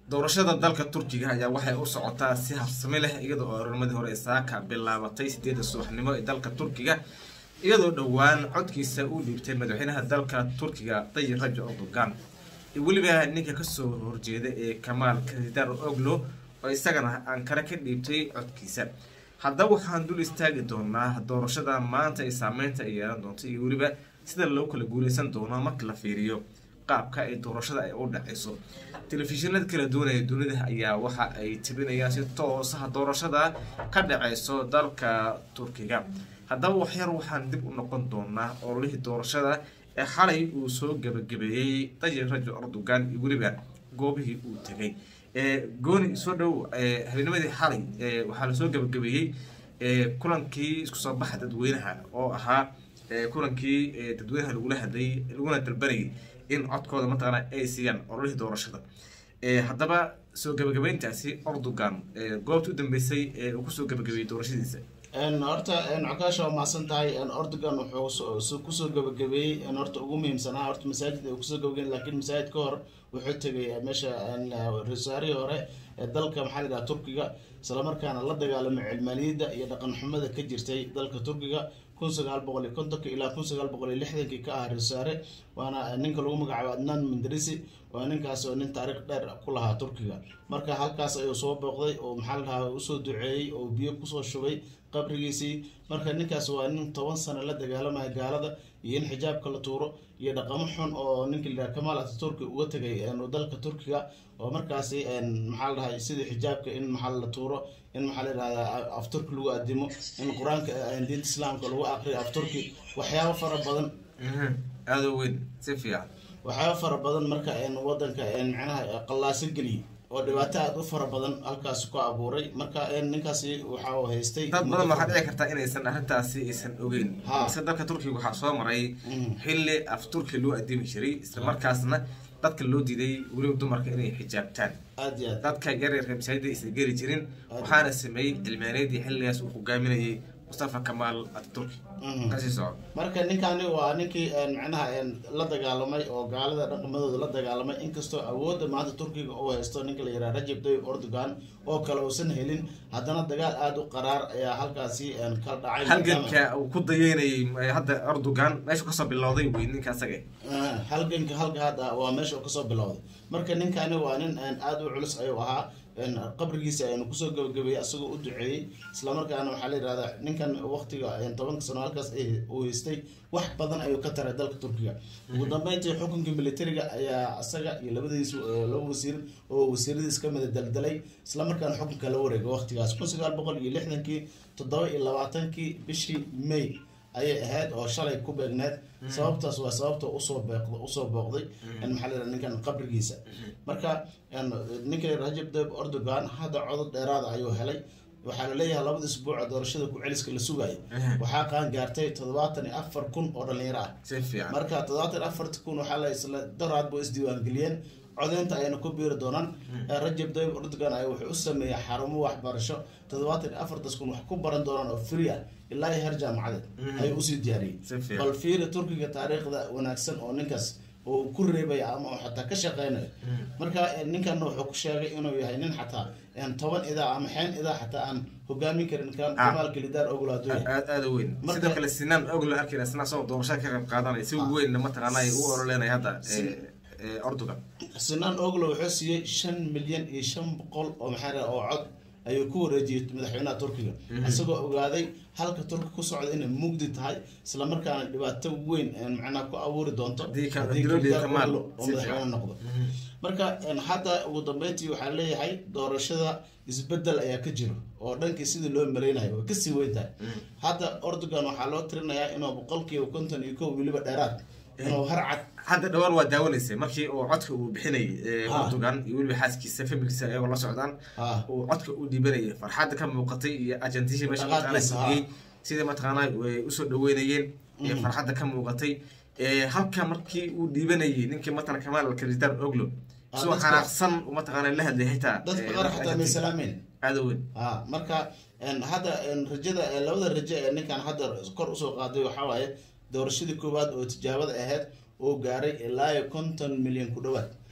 doorashada dalka turkiga ayaa waxay u socotaa si habsami leh iyadoo oo ornimadii hore saaka bilaabatay sideedda subaxnimo ee dalka turkiga iyadoo dhowaan codkiisa uu dhiibtay madaxweynaha dalka turkiga tayyib rajab erdogan weliba ninka kasoo horjeeda ee kamaal kardar oglo oo isagana ankare ka dhiibtay codkiisa haddaba waxaan dul istaagi doonaa doorashada maanta ay saameynta ay yeelan doonto iyo weliba sida loo kala guuleysan doono marka la fiiriyo qaabka ay doorashada ay u dhaceyso telefishinada kala duwanaya dunida ayaa waxa ay tibinayaan si toosaha doorashada ka dhaceyso dalka turkiga haddaba waxyar waxaan dib u noqon doonaa ololihii doorashada ee xalay uu soo gabagabeeyey tayyib rajab erdogan iyo weliba goobihii uu tegay gooni soo dhow habeennimadii xalay waxaa lasoo gabagabeeyey kulankii isku soo baxa dadweynaha oo ahaa kulankii dadweynaha lagula hadlayay laguna dalbanayay in codkooda mataqaana ay siiyaan ololihii doorashada haddaba soo gabagabeyntaasi erdogan goobta u dambeysay ee uu kusoo gabagabeeyey doorashadiisa horta cokaasha waa mahadsan tahay erdogan wuxuu kusoo gabagabeeyey horta ugu muhiimsanaa horta masaajid ay kusoo gabagabeyn lakiin masaajid ka hor wuxuu tegay meesha rasaarihii hore ee dalka maxaa la yidhaha turkiga islamarkaana la dagaalamay cilmaaniyadda iyo dhaqan xumada ka jirtay dalka turkiga kun sagaal boqol iyo kontonka ilaa kun sagaal boqol iyo lixdankii ka ah rasaare waana ninka lagu magacaabo adnan mandarisi waa ninkaas oo nin taariikh dheer ku lahaa turkiga marka halkaas ayuu soo booqday oo maxaa la dhahaa usoo duceeyey oo biyo kusoo shubay qabrigiisii marka ninkaas waa nin toban sano la dagaalamaya gaalada iyo in xijaabka la tuuro iyo dhaqamo xun oo ninka la yidhaha kamaal ataturki uga tegay dalka turkiga oo markaasi maxaa la dhahay sidii xijaabka in maxaa la tuuro in maxaa la yidhahdaa afturki lagu adimo in qur-aanka diinta islaamka lagu aqriyo afturki waxyaabo fara badan aada weyn si fiican waxyaabo fara badan marka wadanka micnaha qallaaso geliyay oo dhibaato aada u fara badan halkaas ku abuuray marka ninkaasi waxa uu haystay dad badan waxaa dhici karta inaysan arrintaasi aysan ogeyn mise dalka turkiga waxaa soo maray xilli af turki loo adimi jiray isla markaasna dadka loo diiday weliba dumarka inay xijaabtaan aad iyo aad dadka yaryarka masaajida aysan geli jirin waxaana sameeyey cilmaaneedii xilligaas uu hogaaminayay mustafa kamaal ataturki kasii soco marka ninkani waa ninkii macnaha la dagaalamay oo gaalada dhaqamadooda la dagaalamay inkastoo awoodda maanta turkiga uu haysto ninka la yidhaha rajab tayyib erdogan oo kale uusan helin haddana dagaal aada u qaraar ayaa halkaasi ka dhacay halganka uu ku dayeynayay hadda erdogan meeshu kasoo bilowday wey ninka asaga halganka halka hadda waa meesha uu kasoo bilowday marka ninkani waa nin aada u culus ayuu ahaa qabrigiisa aynu kusoo gabagabeeyey asagoo u duceeyey islamarkaana waxaa la yidhahdaa ninkan waqtiga tobanka sano halkaas uu haystay wax badan ayuu ka taray dalka turkiga ugu dambeyntii xukunka militariga ayaa asaga iyo labadiis laba wasiir oo wasiiradiis kamida daldalay islamarkaana xukunka la wareegay waqtigaas kun sagaal boqol iyo lixdankii toddoba iyo labaatankii bishii may ayay ahayd oo shalay ku beegneed sababtaas waa sababta usoo beeqd usoo booqday maxaa la yidhaha ninkan qabrigiisa marka ninka rajab tayyib erdogan hadda codod dheeraada ayuu helay waxaa laleeyahay labada isbuuca doorashada ku-celiska la sugayo waxaa qaan gaartay toddobaatan iyo afar kun oo dhalinyaro ah marka toddobaatan iyo afarta kun waxaa la isla daraadba isdiiwaangeliyeen codeynta ayayna ku biiri doonaan rajab tayyib erdogan ay wuxuu u sameeyay xarumo waxbarasho toddobaatan iyo afartas kun wax ku baran doonaan oo free ah ilaa iyo heer jaamacadeed ayuu usii diyaariyey bal fiiri turkiga taariikhda wanaagsan oo ninkaas oo ku reebaya ama oo xataa ka shaqeynayo marka ninkan wuxuu ku sheegay inuu yahay nin xataa toban idaa ama xeen idaa xataa aan hogaamin karin kan kamaalka lidaar oglaado aad aada weyn sidoo kale sinaan oglo arkayna sinaan soo doorashada ka qayb qaadanaya si weyn mataqaana ay u ololeynaya hadda erdogan sinaan oglo wuxuu siiyey shan milyan iyo shan boqol oo maxaa oo cod ayuu ku wareejiyey madaxweynaha turkiga isagoo ogaaday halka turki ku socda inay mugdi tahay islamarkaana dhibaato weyn macnaha ku abuuri doonto oo madaxweyne noqdo marka hadda ugu dambeyntii waxaa leeyahay doorashada isbedel ayaa ka jiro oo dhankii sidii loo maleynayo way kasii weyn tahay hadda erdogan waxaa loo tirinayaa inuu boqolkiiba konton iyo kow weliba dheeraad inuu harcad hadda dhawaan waa daawanaysay markii uu codka uu bixinayay erdogan iyo weliba xaaskiisa familkiisa ayagoo la socdaan uu codka u dhiibanayay farxadda ka muuqatay iyo argentisha meesha mataqaana fadhiyey sidai mataqaana way usoo dhaweynayeen iyo farxadda ka muuqatay halka markii uu dhiibanayay ninkii matala kamaal alkaritar oglo isagoo xanaaqsan mataqaana la hadlay xitaa dadka qaar xataa may salaameyn aada weyn marka hadda rajada labada rajo ee ninkan hadda kor usoo qaaday waxaa waaye doorashadii koowaad oo tijaabada ahayd oo gaaray ilaa iyo konton milyan ku dhawaad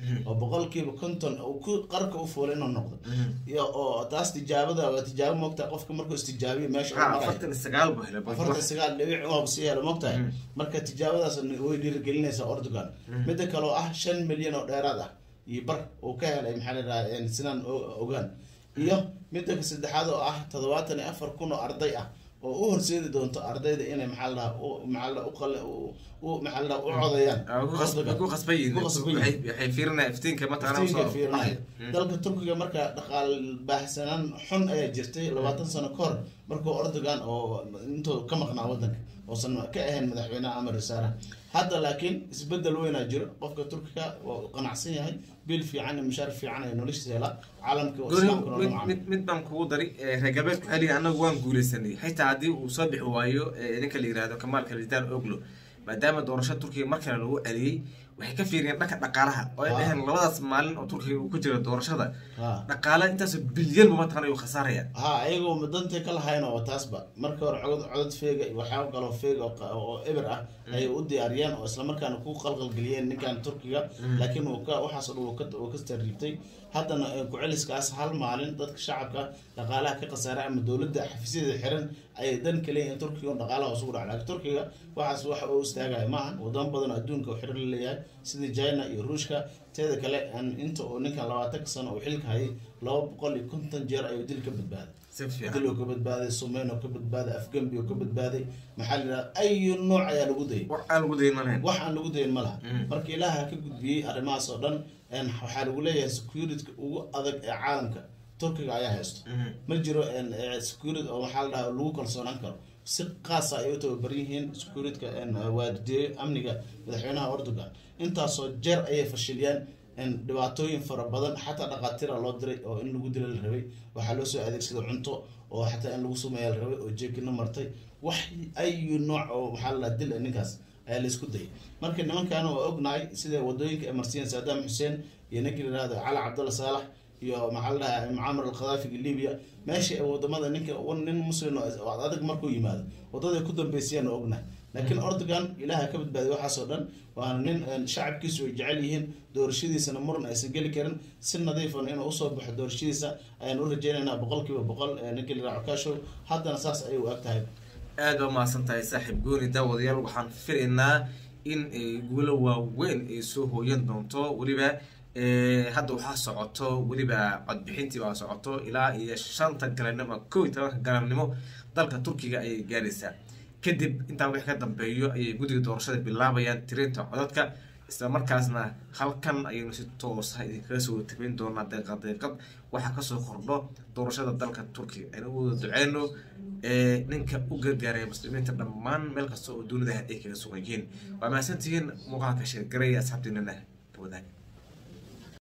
oo boqolkiiba konton uu ku qarka u fuulay inuu noqdo iyo oo taas tijaabada waa tijaabo moogtahay qofka markuu istijaabiyo meesha uu ha marayo. afartan iyo sagaal buu helay afartan sagaal dhibic waaba sii helo mogtahay marka tijaabadaas way dhiirigelinaysaa ordogan midda kale oo ah shan milyan oo dheeraad ah iyo bar uu ka helay maxaa la yidhaha sinaan o- ogaan iyo midda ka saddexaad oo ah toddobaatan iyo afar kun oo arday ah oo u horseedi doonto ardayda inay maxaa la dhaha u- maxaa la dhaha u qale- u- u- maxaa la dhaha u codayaan Erdogan. ku khasban yihiin Ku khasban waxay yihiin. waxay fiirinaya iftiinka mataqaana iftiinka usoo fiirinaya baxay. dalka turkiga marka dhaqaal baahsanaan xun ayaa jirtay labaatan sano ka hor markuu erdogan oo intuu ka maqnaa wadanka oosan ka ahayn madaxweynaha ama rasaaraha hadda laakiin isbedel weynaa jiro qofka turkiga waa u qanacsan yahay bil fiican iyo mushaar fiican ay noloshiisa helaa caalamka oo gooni islaamkana mid loo mid mid baan kugu dari eh, reer galbeedku waxay leeyihin annagu waan guuleysanay xitaa haddii uu soo bixi waayo eh, ninka la yihahdo kamaal kalidan oglo maadaama doorasho turkiga mar kale lagu celiyey waxay ka fiiriyeen dhanka dhaqaalaha oo ay Ah. dhaheen labadaas maalin oo turkiga uu ku jira doorashada Ha. dhaqaala intaasoo bilyanba mataqana ayuu khasaaraya ha ayagoo madantay ka lahayn oo taasba marka hore codod codod feega iyo waxyaabo kaloo feega oo qa- oo eber ah ayay u diyaariyeen oo islamarkaana ku qalqalgeliyeen ninkan turkiga laakiin uu ka waxaas oo dhan uu ka- uu ka stariibtay haddana eh, ku-celiskaas hal maalin dadka shacabka dhaqaalaha ka khasaaray ama dowladda xafiisyadeeda xiran ayay dan ka leeyihin turkiga un dhaqaalaha isugu dhaca laakiin turkiga waxaas wax oo istaagaya maaha wadamo badan oo adduunka oo xiran la leeyahay sida china iyo ruushka teeda kale aan- inta uu ninkan labaatanka sano uu xilka hayay laba boqol iyo konton jeer ayuu dil ka badbaaday si fiican dil oo ka badbaaday sumeyn oo ka badbaaday afgembi oo ka badbaaday maxaa la yidhaha ayu nooc ayaa lagu dayay wax aan lagu daymanayn wax aan lagu dayin ma laha Mm. marka ilaaha ka gudbiyey arrimahaas oo dhan een, waxaa lagu leeyahay security ugu adag ee caalamka turkiga ayaa haysto ma jiro een, ee, security oo maxaa la dhaha lagu kalsoonaan karo si qaasa ay u tababaran yihiin securityka een, waadideeyo amniga madaxweynaha erdogan intaasoo jeer ayay fashiliyaan een, dhibaatooyin fara badan xataa dhaqaatiira loo diray oo in lagu dila la rabay waxaa loo soo adeegsada cunto oo xataa in lagu sumeeya la rabay oo jeekina martay wax ayu nooc oo maxaa la dhaha dil ah ninkaas ayaa laisku dayay marka nimankaana waa ognahay sida wadooyinka ay marsiiyeen saddam xuseen iyo ninkii la yihahdo cali cabdulla saalax iyo maxaa la dhahaa mucaamar alkhadaafiga libya meesha ay wadamada ninka nin muslim oo ad adag markuu yimaado wadada ku dambeysayaan oo ognahay laakiin erdogan ilaaha ka badbaadiy waxaasoo dhan waana nin een, shacabkiisu ay jecel yihiin doorashadiisana muran aysan geli karin si nadiifan inuu usoo baxo doorashadiisa ayaan u rajeynaynaa boqol kiiba boqol ee, ninkii la yihahdo kashow haddana saas ayay u eg tahay aad baa mahadsan tahay saaxiib gooni daawadayaal waxaan filaynaa in ay guulo waaweyn ay soo hooyan doonto weliba eh, hadda waxaa socoto weliba codbixintii baa socoto ilaa iyo shanta galabnimo kow iyo tobanka galabnimo dalka turkiga ayay gaaraysaa kadib intaa wixii ka dambeeyo ayay guddiga doorashada bilaabayaan tirinta codadka isla markaasna halkan ayaynu si toosa idinkaga soo tabin doonaa deeqad deeqad waxaa kasoo kordho doorashada dalka turkiga aynu u wada duceyno ee ninka u gargaaraya muslimiinta dhammaan meel kasta oo dunida ay kaga sugan yihiin waa mahadsantihiin muuqaalka sheergaraya asxaabtiinana